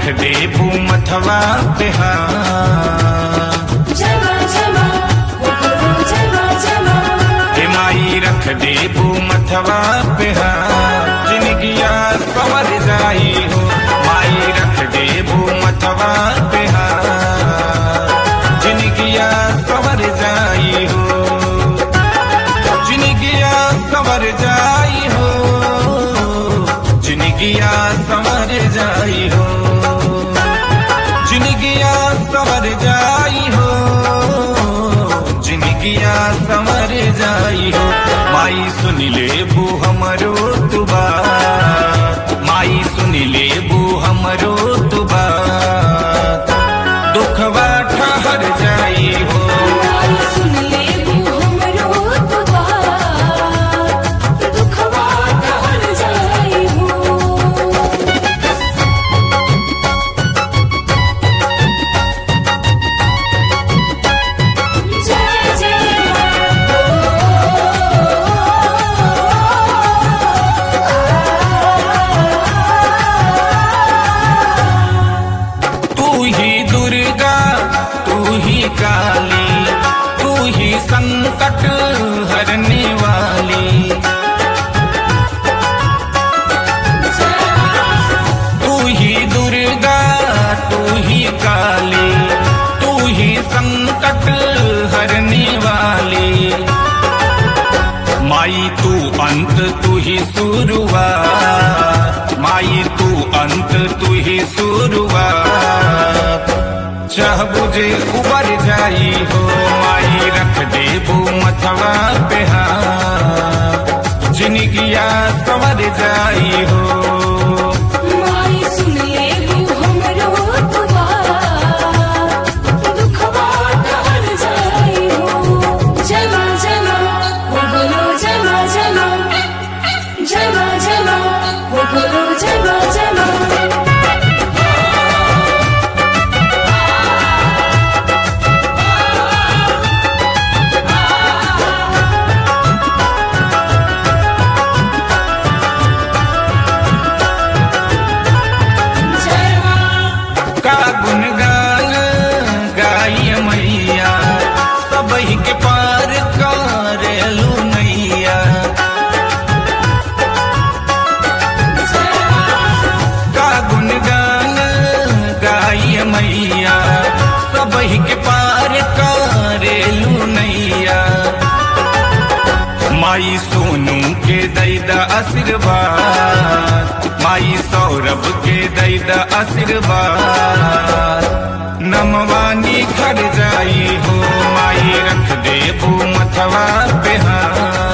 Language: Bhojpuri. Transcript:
रख दे मथवा पे हाथ जमा जमा गुरु जमा जमा हे माई रख दे मथवा पे हाथ जिनगिया सवर जाई हो माई रख दे मथवा पे हाथ जिनगिया सवर जाई हो जिनगिया सवर जाई हो जिनगिया सवर जाई हो जिनगिया सवर जाई हो जिनगिया सवर जाई हो माई सुन ले बू हमरो तुबा माई सुन ले बू हमरो तुबा दुखवा ठहर जाई हो माई सुन ले बू हमरो दुआ दुखवा टहल जाई हो जय जय तू ही दुर्गा तू ही काली तू ही संकट हरने वाली तू ही दुर्गा तू ही काली तू ही संकट हरने वाली माई तू अंत तू ही शुरुआत माई तू अंत तू ही शुरुआत चाह बुझे उबर जाई हो माई रख दे वो मथवा पे हाथ जिनगिया सवर जाई हो माई सुन ले बू हमरो दुआ दुखवा टहल जाई हो जमा जमा हो बोलो जमा जमा जमा जमा हो बोलो जमा जमा का गुनगान गाय मैया सबही के पार करेलू नैया का गुनगान गाय मैया सबही के पार करेलू नैया माई सोनू के दैदा आशीर्वाद माई सौरभ के दैदा आशीर्वाद नमवानी खर जाई हो माई रख दे मथवा पे हाथ